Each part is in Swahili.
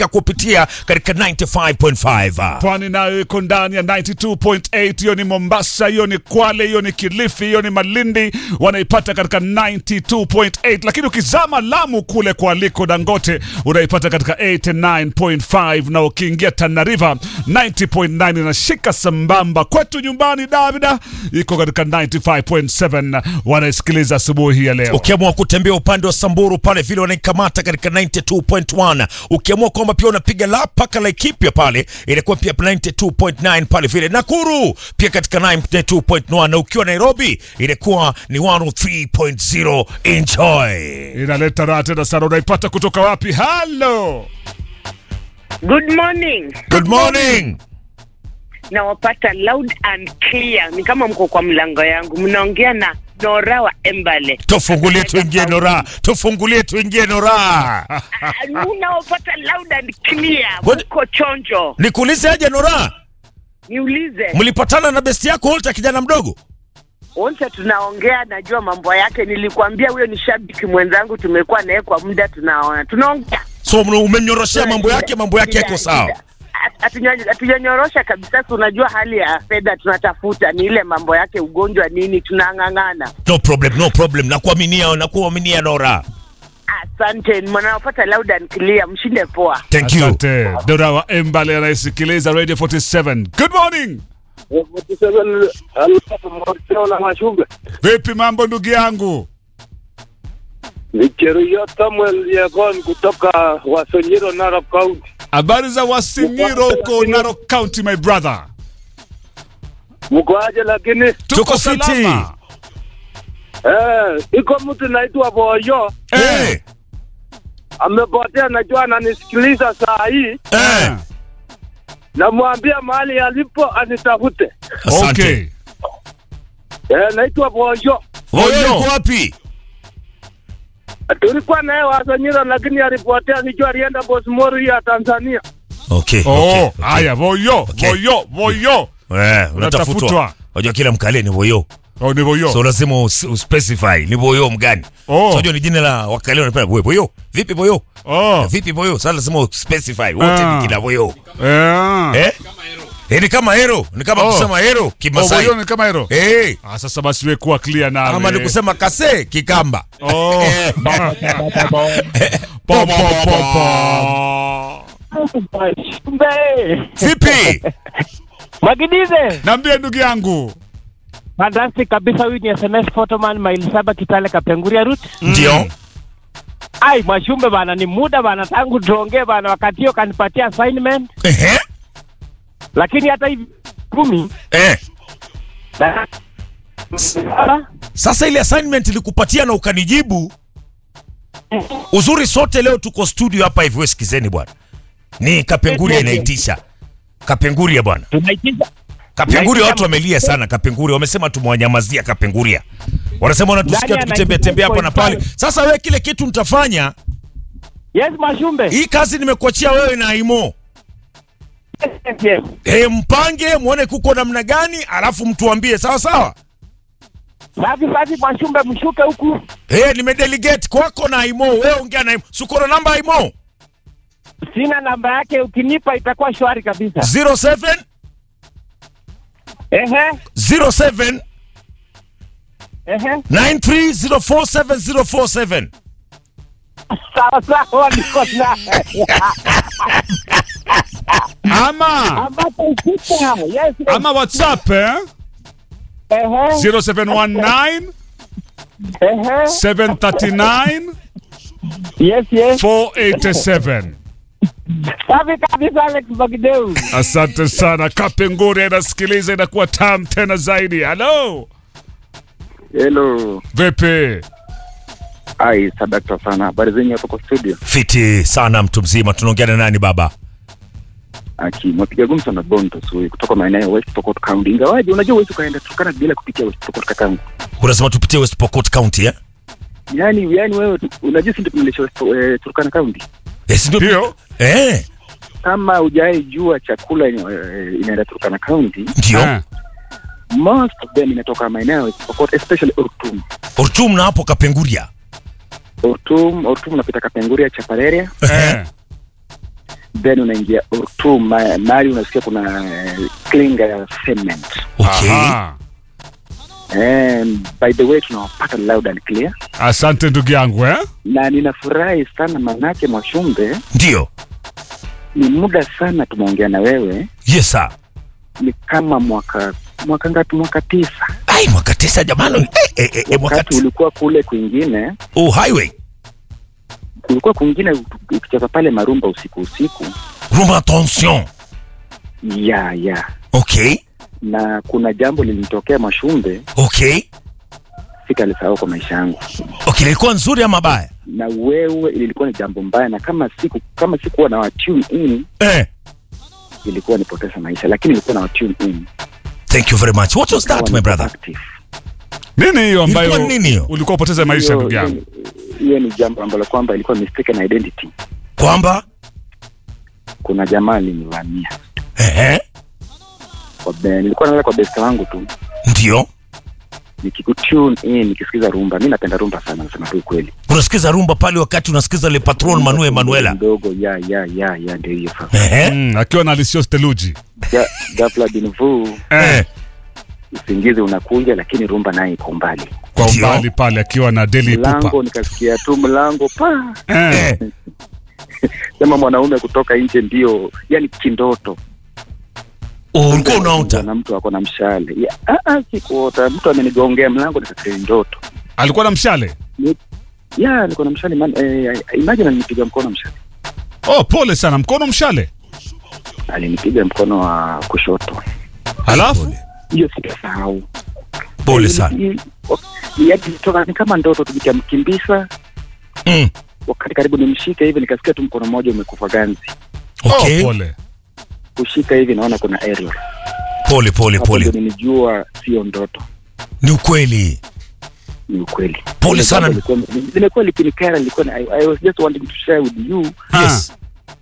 kupitia katika 95.5 Pwani nayo iko ndani ya 92.8. Hiyo ni Mombasa, hiyo ni Kwale, hiyo ni Kilifi, hiyo ni Malindi, wanaipata katika 92.8. Lakini ukizama Lamu kule kwa Aliko Dangote unaipata katika 89.5, na ukiingia Tana River 90.9 inashika sambamba. Kwetu nyumbani Davida iko katika 95.7, wanaisikiliza asubuhi ya leo. ukiamua kutembea upande wa Samburu pale vile wanaikamata katika 92.1. Ukiamua kwamba pia unapiga la paka Laikipia pale inakuwa pia 92.9 pale vile Nakuru pia katika 92.1, na ukiwa Nairobi inakuwa ni 103.0. Enjoy. Inaleta raha tena sana. Unaipata kutoka wapi? Halo, Good morning. Good morning. Nawapata loud and clear, ni kama mko kwa mlango yangu. Mnaongea na Nora wa Embale. Tufungulie tuingie Nora, tufungulie tuingie Nora. Ah, Nawapata loud and clear, What- mko chonjo. Nikuulize aje Nora, Niulize mlipatana na besti yako Walter kijana mdogo? wote, tunaongea, najua mambo yake. Nilikwambia huyo ni shabiki mwenzangu, tumekuwa naye kwa muda, tunaona tunaongea So umemnyoroshea mambo yake, mambo yake yako sawa. Hatunya- hatujanyorosha kabisa. Si unajua hali ya fedha tunatafuta, ni ile mambo yake, ugonjwa nini, tunang'ang'ana. No problem, no problem. Nakuaminia, nakuaminia Nora. Asante, mnawapata loud and clear, mshinde poa. Thank you. asante. Dora wa Embale anayesikiliza Radio 47. Good morning. na Mashube Vipi mambo ndugu yangu? ni Cheruiyot Samuel Yegon kutoka Wasonyiro, Narok County. Habari za Wasingiro huko Narok County my brother. Mko aje? Lakini Tuko fiti. salama. eh, iko mtu naitwa Boyo Eh, amepotea, najua ananisikiliza saa hii. eh. Namwambia mahali alipo anitafute. Asante. Okay. Eh, naitwa Boyo. Wewe uko wapi? Tulikuwa naye Wasonyiro, lakini alipotea, nijua alienda Bosmori ya Tanzania. Okay. Oh, okay. haya Voyo, Okay. Voyo, Voyo. Eh, Unatafutwa. unatafutwa. Unajua kila mkale ni boyo. Oh, ni Voyo. So lazima us- uspecify ni boyo mgani. Oh. So unajua ni jina la wakale wanapenda boyo. Boyo. Vipi boyo? Oh. Vipi boyo? Sasa lazima uspecify wote Ah. ni kina boyo. Eh. Eh? Eh, ni kama hero, ni kama Oh. kusema hero Oh, Kimasai. Voyo ni kama hilo. Eh. Ah, sasa basi wewe kuwa clear na. Ama ni kusema kase Kikamba. Oh. Po, po, po, po. Vipi? Magidize. Niambie ndugu yangu. Fantastic kabisa huyu ni SMS Photoman maili saba Kitale Kapenguria route. Ndio. Ai Mwashumbe bana ni muda bana tangu tuongee bana wakati hiyo kanipatia assignment Ehe. lakini hata hivi kumi Eh. na- Sasa ile assignment ilikupatia na ukanijibu. Uzuri sote leo tuko studio hapa hivi, wewe sikizeni bwana. Ni Kapenguria inaitisha. Kapenguria bwana. tunaitisha Kapenguria watu wamelia sana Kapenguria, wamesema tumewanyamazia Kapenguria. Wanasema wanatusikia Ndani ya tukitembea tembea hapa na pale. 95.5. Sasa wewe kile kitu mtafanya, Yes Mwashumbe. hii kazi nimekuachia wewe na Aimo. Yes, yes. E, mpange muone kuko namna gani, alafu mtuambie sawa sawa. Safi safi Mwashumbe mshuke huku. Eh, nimedelegate kwako na Aimo. Wewe ongea na Aimo. Sukoro namba Aimo. Sina namba yake ukinipa itakuwa shwari kabisa. 07 Ehe. 07 Ehe. 93047047. Sawa sawa niko na. Ama Ambapo ukita. Yes. yes. ama WhatsApp eh? Ehe. 0719 Ehe. 739 Yes yes. 487. Safi kabisa Alex Bagdeu. Asante sana. Kapengure inasikiliza inakuwa tam tena zaidi. Hello. Hello. Vipi? Ai, sadakta sana. Habari zenyu hapo kwa studio? Fiti sana mtu mzima. Tunaongea na nani baba? Aki, mwapiga gumzo na Bonto Sui kutoka maeneo ya West Pokot County. Ingawaje unajua huwezi ukaenda Turkana bila kupitia West Pokot kakangu. Unasema tupitie West Pokot County eh? Yaani yaani wewe unajua si ndio tumelisha West eh, Turkana County. Yes, ndio. Ndio. Eh, Kama hujawahi jua chakula eh, inaenda Turkana County, ndio. Eh. most of them inatoka maeneo ya West Pokot especially Ortum. Ortum na hapo Kapenguria. Ortum, Ortum unapita Kapenguria, Chapareria. Eh. then unaingia Ortu ma- mahali unasikia kuna eh, klinga ya cement. Okay. Aha. And by the way tunawapata loud and clear, Asante ndugu yangu eh? na ninafurahi sana manake Mwashumbe, Ndio. ni muda sana tumeongea na wewe, Yes sir. ni kama mwaka mwaka ngapi? Mwaka tisa, Ai, mwaka tisa jamani. Eh, eh, eh, eh, mwaka wakati tisa. ulikuwa kule kwingine, Oh, highway. ulikuwa kwingine ukicheza pale Marumba usiku usiku, Rumba attention. ya ya Okay. na kuna jambo lilinitokea Mwashumbe, Okay. sitalisahau kwa maisha yangu. Okay, ilikuwa nzuri ama baya? na wewe ilikuwa ni jambo mbaya, na kama siku kama sikuwa na watune in Eh. ilikuwa nipoteza maisha, lakini ilikuwa na watune in. Thank you very much. What was that Nikawa my niko brother? active. Nini hiyo ambayo Ilikuwa nini hiyo? ulikuwa upoteze maisha Hiyo- ndugu yangu? hiyo ni jambo ambalo kwamba ilikuwa mistaken identity. Kwamba Kuna jamaa alinivamia eh kwa be, nilikuwa nalala kwa besta wangu tu ndio. nikikutune in nikisikiza rumba. Mi napenda rumba sana, nasema tu ukweli. Unasikiza rumba pale wakati unasikiza Le Patron Manuel Manuela. mdogo ya ya ya ya, ndio hiyo sasa. Eh. Mm, akiwa na Alessio Steluji. Ga- Ghafla bin vu Eh. usingizi unakuja, lakini rumba naye iko mbali. Kwa Ndio. umbali pale akiwa na Deli Pupa. Mlango nikasikia tu mlango pa Eh. Eh. sema mwanaume kutoka nje ndio yani kindoto Oh, ulikuwa unaota. na mtu ako na mshale ya, ah, ah, sikuota mtu amenigongea mlango nikafikiri ndoto Alikuwa na mshale. ya niko na mshale man, eh, imagine alinipiga mkono mshale Oh, pole sana. Mkono mshale. alinipiga mkono wa kushoto Halafu hiyo sitasahau Pole sana. Ili- ili- yaani ilitoka ni kama ndoto tu nikamkimbisa Mm. wakati karibu nimshike hivi nikasikia tu mkono mmoja umekufa ganzi Okay. oh, pole. kushika hivi naona kuna aerial Pole pole hapo ndio pole. nilijua sio ndoto Ni ukweli. ni ukweli Pole Ile sana. jambo lilikuwa- limekuwa likinikera lilikuwa ni- I, I was just wanting to share with you Yes.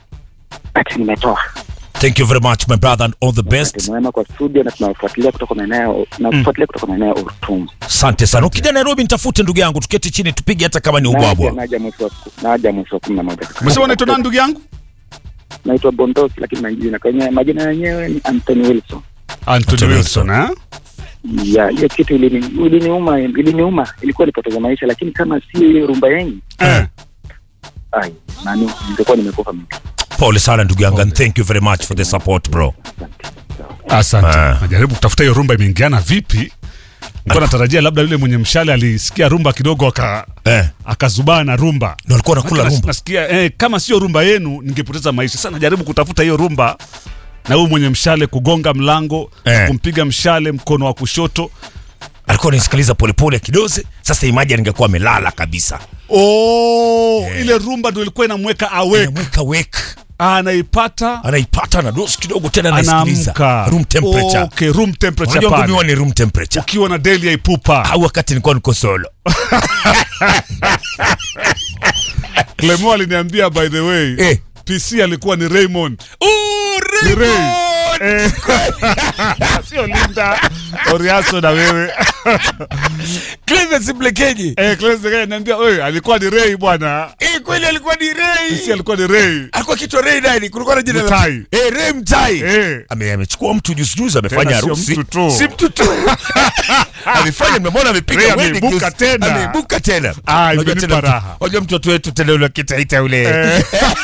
but nimetoa Thank you very much my brother and all the Wakati best. mwema kwa studio na tunafuatilia kutoka maeneo na kufuatilia kutoka maeneo ya Ortum Asante sana. Ukija Nairobi nitafute ndugu yangu, tuketi chini tupige hata kama ni naja ubwabwa. naja mwezi wa ku- naja mwezi wa kumi na moja Umesema unaitwa nani ndugu yangu? naitwa Bondosi lakini majina kwenye majina yenyewe ni Anthony Wilson Anthony Anthony Wilson, eh? ya hiyo kitu ilini- iliniuma iliniuma ilikuwa nipoteza maisha lakini kama si hiyo rumba yenyu Eh. ai nani ningekuwa nimekufa mimi Pole sana ndugu yangu and thank you very much for the support bro. Asante. Ah. Najaribu kutafuta hiyo rumba imeingiana vipi. Nilikuwa natarajia labda yule mwenye mshale alisikia rumba kidogo aka Eh. akazubaa na rumba. Ndio alikuwa anakula Nas- rumba. Nasikia eh, kama sio rumba yenu ningepoteza maisha. Sasa najaribu kutafuta hiyo rumba na huyu mwenye mshale kugonga mlango Eh. kumpiga mshale mkono wa kushoto. Alikuwa anisikiliza polepole kidoze. Sasa imagine ningekuwa amelala kabisa. Oh, ile rumba ndio ilikuwa inamweka awake. Anamweka wake. Anaipata Anaipata na dosi kidogo tena anaisikiliza. anaamka. Room temperature. Okay, room temperature Unajua ngumi huwa pale. ni room temperature. Ukiwa na Delia Ipupa. Au wakati nilikuwa niko solo. Clemo aliniambia by the way. Eh. PC alikuwa ni Raymond. Oh, Ni Ray. Raymond! Eh. Sio Linda. Oriaso na wewe. Clemens Mlekeji. Eh, Clemens ananiambia, "Wewe alikuwa ni Ray bwana." Eh, kweli alikuwa ni Ray. PC alikuwa ni Ray. alikuwa kichwa Ray nani? Kulikuwa na jina la Mtai. Eh, Ray Mtai. Eh. Ame amechukua mtu juzi juzi amefanya Tena sio harusi. mtu tu. Si mtu tu. amefanya nimemwona amepiga Ray wedding ameibuka juzi. tena. Ameibuka tena. Ah, Unajua imenipa tena mtu- raha. Unajua mtoto wetu tena yule kitaita yule.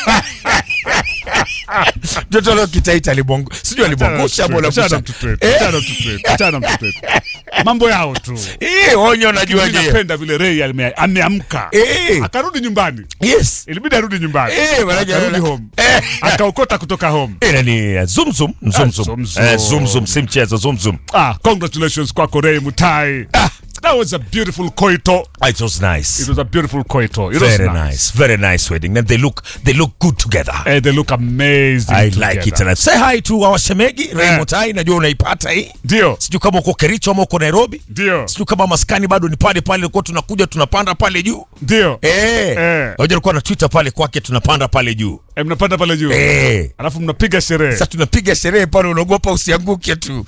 Mtoto yule kitaita alibongo. Sijui alibongosha ama Achana unabusha. mtoto wetu, achana mtoto wetu, achana mtoto wetu. Mambo yao tu. Eh, onyo unajua Mimi je. napenda vile Ray ame- ameamka. Eh. Akarudi nyumbani. Yes. Ilibidi arudi nyumbani. Eh, wanaja- Akarudi home. Eh. Akaokota kutoka home. Ila ni zoom zoom zoom zoom. zoom, Eh, zoom. zoom zoom si mchezo zoom zoom. Ah, congratulations kwako Ray Mutai. Ah. That was a beautiful koito. It was nice. It was a beautiful koito. It was Very nice. Very nice wedding. And they look they look good together. And they look amazing I together. like it. And I say hi to our shemegi Ray Eh. Mutai, najua unaipata hii. Ndio, Sijui kama uko Kericho ama uko Nairobi. ndio, Sijui kama maskani bado ni pale pale kwa tunakuja tunapanda pale juu. ndio. Eh. Eh. Hoja alikuwa na Twitter pale kwake tunapanda pale juu. Eh, mnapanda pale juu. Eh. Alafu mnapiga sherehe. Sasa tunapiga sherehe pale unaogopa usianguke tu.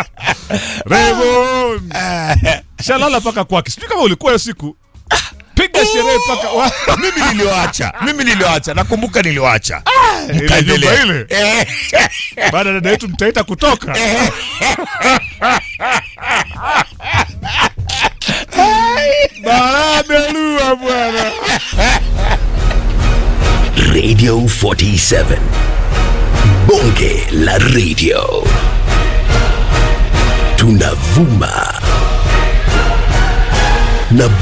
Raymond. Shalala paka kwake. Sijui kama ulikuwa hiyo siku. Piga piga sherehe mpaka wa- mimi niliwacha mimi niliwacha nakumbuka niliwacha ile Mkaendelea. nyumba ile Eh, baada ya dada yetu mtaita kutoka Baramelua bwana Radio 47. Bonge la radio. Tunavuma na